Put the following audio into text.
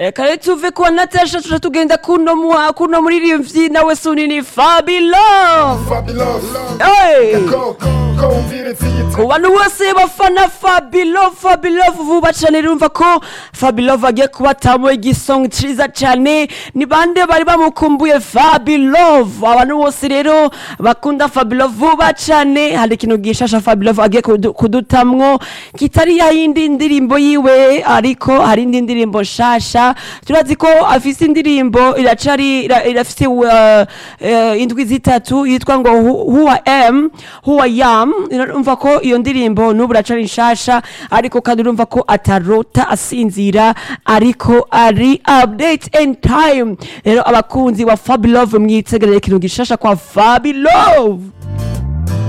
reka rero tuve kwa natasha tuja tugenda kuno mu- kuno muririmbyi nawe sunini fabilo Fabulous. Hey! Go, go, umvire ziyita. ku bantu bose bafana fabilo fabilo vuba cyane rumva ko fabilo agiye kubatamo igisonga cyiza cyane ni bande bari bamukumbuye fabilo abantu bose rero bakunda fabilo vuba cyane hari ikintu gishasha fabilo agiye kudu- kudutamwo kitari ya yindi ndirimbo yiwe ariko hari indi ndirimbo nshasha turazi ko afise indirimbo iracari ira- irafise uh, uh, indwi zitatu yitwa ngo Who- who I am who I am urumva ko iyo ndirimbo n'ubu iracari nshasha ariko kandi urumva ko atarota asinzira ariko ari update and time rero abakunzi ba Fabilove mwitegerere ikintu gishasha kwa Fabilove